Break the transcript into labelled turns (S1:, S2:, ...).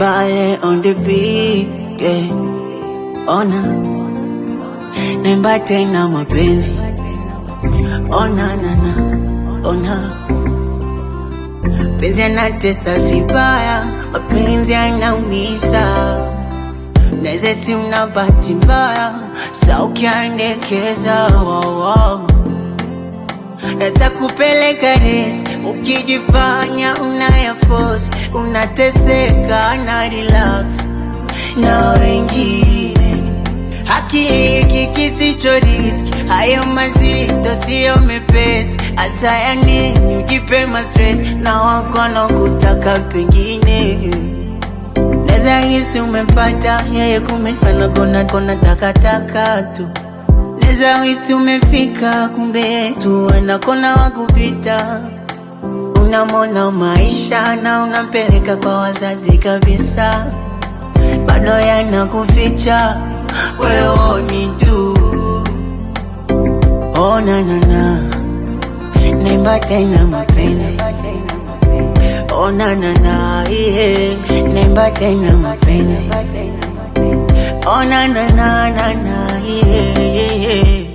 S1: Bale on the beat, yeah. Ona Nemba tena mapenzi Ona na na Ona Penzi yanatesa vibaya Mapenzi yanaumiza Neze si una bahati mbaya Sa ukiandekeza wow, wow. Natakupeleka resi ukijifanya unaya force, unateseka na relax na wengine. Akili hiki kisicho riski, hayo mazito siyo mepesi. Asa ya nini ujipe ma stress na wakono kutaka pengine Neza hisi umempata yeye, kumefana kona kona takataka tu Neza hisi umefika, kumbe tu anakona wakupita. Unamona maisha na unampeleka kwa wazazi kabisa, bado yanakuficha wewe ni tu. Oh na na na, nemba tena mapenzi. Oh na na na, yeah, nemba tena mapenzi. Oh na na na na na, yeah, yeah, yeah.